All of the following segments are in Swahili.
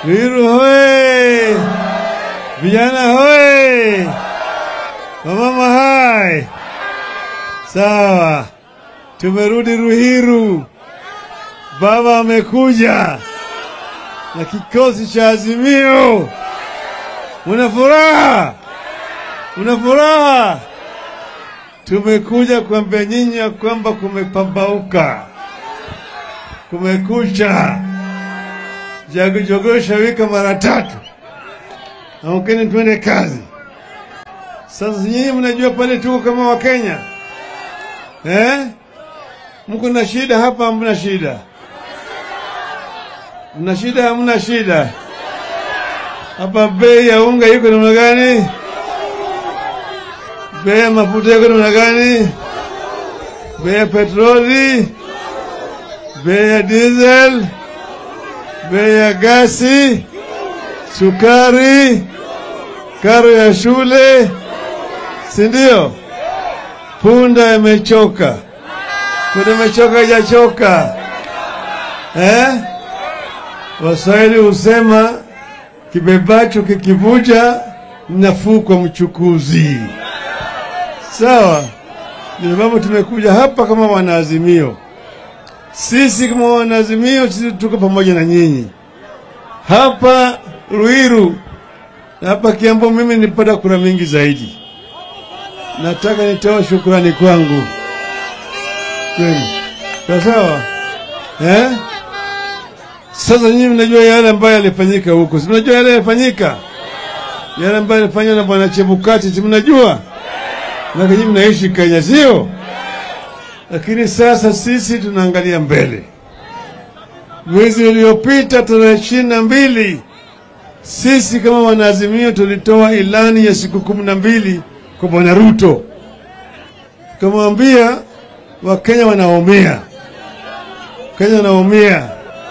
Ruiru hoye! Vijana hoye! Wamama hai! Sawa, tumerudi Ruiru. Baba amekuja na kikosi cha Azimio. Muna furaha? Muna furaha? Tumekuja kuambia nyinyi ya kwamba kumepambauka, kumekucha. Jagojogosha wika mara tatu, amkeni twende kazi. Sasa nyinyi mnajua pale tuko kama Wakenya eh? Mko na shida hapa, hamna shida? Mna shida, hamna shida? Hapa bei ya unga iko namna gani? Bei ya mafuta iko namna gani? Bei ya petroli, bei ya diesel, bei ya gasi, sukari, karo ya shule, si ndio? Punda imechoka, punda imechoka, ijachoka eh? Waswahili husema kibebacho kikivuja nafuu kwa mchukuzi. Sawa, ndio sababu tumekuja hapa kama wanaazimio. Sisi kama wanaazimio, sisi tuko pamoja na nyinyi hapa Ruiru na hapa Kiambu. Mimi nilipata kura mingi zaidi. Nataka nitoa shukrani kwangu kwenu, sawa sawa, eh? Sasa nyinyi mnajua yale ambayo yalifanyika huko, si mnajua yale yalifanyika, yale ambayo yalifanywa na bwana Chebukati, si mnajua? Na nyinyi mnaishi Kenya, sio? Lakini sasa sisi tunaangalia mbele. Mwezi uliopita tarehe ishirini na mbili sisi kama wanaazimio tulitoa ilani ya siku kumi na mbili kwa bwana Ruto, tukamwambia Wakenya wanaumia, Kenya wanaumia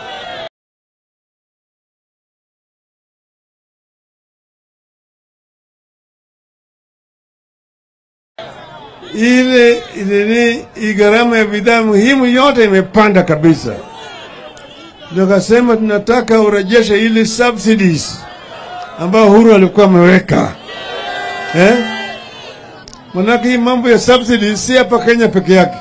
ile ile ni gharama ya bidhaa muhimu yote imepanda kabisa. Ndio kasema tunataka urejeshe ile subsidies ambayo Uhuru alikuwa ameweka eh? Manake hii mambo ya subsidies si hapa Kenya peke yake.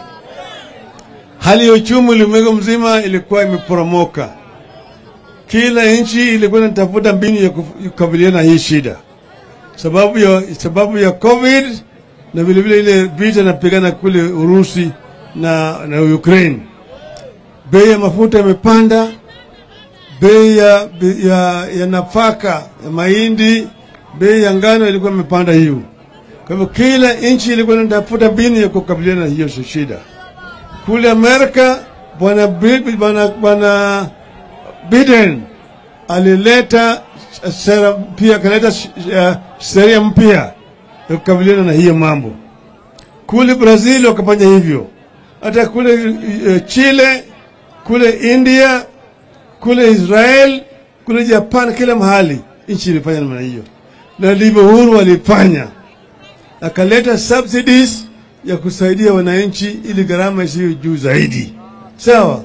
Hali ya uchumi ulimwengu mzima ilikuwa imeporomoka. Kila nchi ilikuwa inatafuta mbinu ya kukabiliana na hii shida, sababu ya sababu ya COVID na vile vile ile vita napigana kule Urusi na, na Ukraine. Bei ya mafuta imepanda, bei ya, ya, ya nafaka ya mahindi, bei ya ngano ilikuwa imepanda hiyo. Kwa hivyo kila nchi ilikuwa inatafuta mbinu ya kukabiliana na hiyo shida. Kule Amerika bwana bwana bwana Biden alileta sera pia, akaleta sheria mpya ya kukabiliana na hiyo mambo. Kule Brazil wakafanya hivyo, hata kule uh, Chile, kule India, kule Israel, kule Japan, kila mahali nchi ilifanya namna hiyo, na ndivyo Uhuru walifanya, akaleta subsidies ya kusaidia wananchi ili gharama isiyo juu zaidi. Sawa.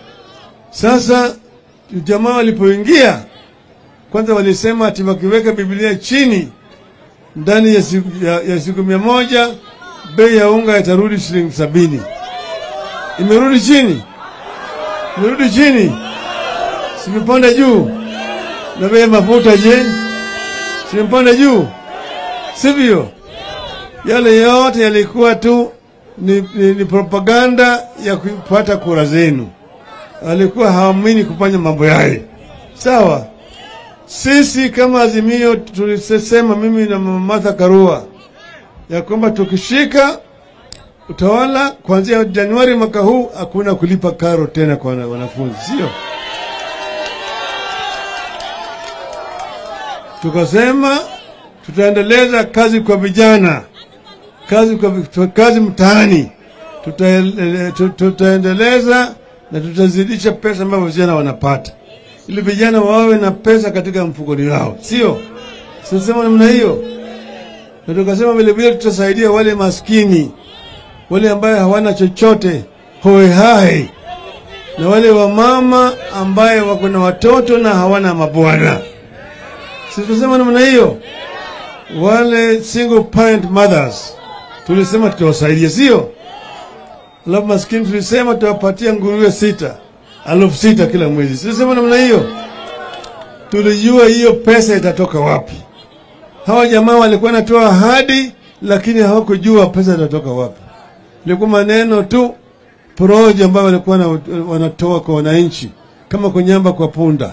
Sasa jamaa walipoingia, kwanza walisema ati wakiweka Biblia chini ndani ya siku, ya, ya siku mia moja bei ya unga itarudi shilingi sabini. Imerudi chini, imerudi chini, simepanda juu. Na bei ya mafuta je, simepanda juu, sivyo? Yale yote yalikuwa tu ni, ni, ni propaganda ya kupata kura zenu. Walikuwa hawaamini kufanya mambo yaye, sawa. Sisi kama Azimio tulisema, mimi na Mama Martha Karua, ya kwamba tukishika utawala kuanzia Januari mwaka huu hakuna kulipa karo tena kwa wanafunzi, sio? Tukasema tutaendeleza kazi kwa vijana, kazi kwa kazi mtaani, tutaendeleza na tutazidisha pesa ambayo vijana wanapata ili vijana wawe na pesa katika mfukoni wao, sio? Sisema namna hiyo, na tukasema vile vile tutasaidia wale maskini, wale ambayo hawana chochote, hoehai, na wale wamama ambaye wako na watoto na hawana mabwana. Si tulisema namna hiyo? Wale single parent mothers tulisema tutawasaidia, sio? Alafu maskini tulisema tutawapatia nguruwe sita elfu sita kila mwezi. Tulisema namna hiyo. Tulijua hiyo pesa itatoka wapi. Hawa jamaa walikuwa natoa ahadi, lakini hawakujua pesa itatoka wapi. Ilikuwa maneno tu porojo ambayo walikuwa na, wanatoa kwa wananchi kama kunyamba kwa punda.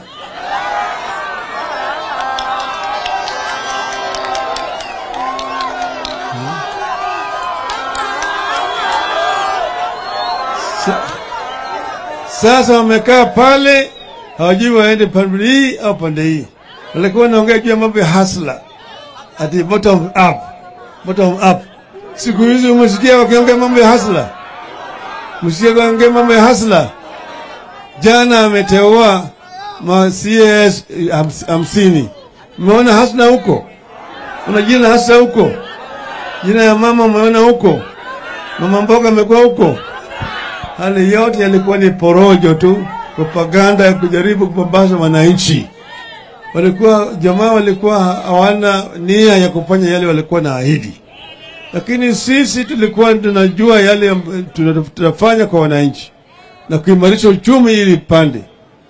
Sa, sasa wamekaa pale hawajui waende pande hii au pande hii. Walikuwa wanaongea juu ya mambo ya hasla, ati bottom up, bottom up. Siku hizi umesikia wakiongea mambo ya hasla, msikia wakiongea mambo ya hasla. Jana ameteua ma CAS hams- hamsini. Umeona hasla huko? Una jina hasla huko? Jina ya mama umeona huko? Mama mboga amekuwa huko? Hali yote yalikuwa ni porojo tu, propaganda ya kujaribu kupambaza wananchi. Walikuwa jamaa walikuwa hawana nia ya kufanya yale walikuwa na ahidi, lakini sisi tulikuwa tunajua yale amb- tuna- tunafanya kwa wananchi na kuimarisha uchumi ili pande.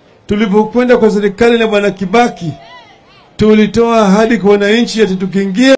Tulipokwenda kwa serikali na bwana Kibaki, tulitoa ahadi kwa wananchi ati tukiingia